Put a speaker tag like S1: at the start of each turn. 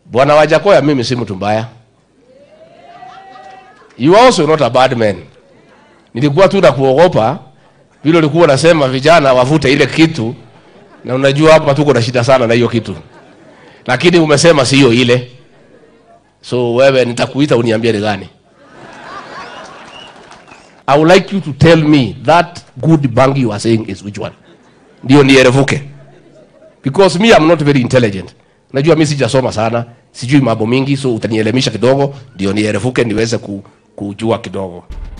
S1: Bwana Wajakoya, mimi si mtu mbaya. You are also not a bad man. Nilikuwa tu nakuogopa vile ulikuwa unasema vijana wavute ile kitu, na unajua hapa tuko na shida sana na hiyo kitu, lakini umesema sio ile. So wewe nitakuita uniambie ni gani. I would like you to tell me that good bangi you are saying is which one. Ndio nierevuke. Because me I'm not very intelligent. Najua mimi sijasoma sana, sijui mambo mingi, so utanielemisha kidogo ndio nierevuke niweze ku, kujua kidogo.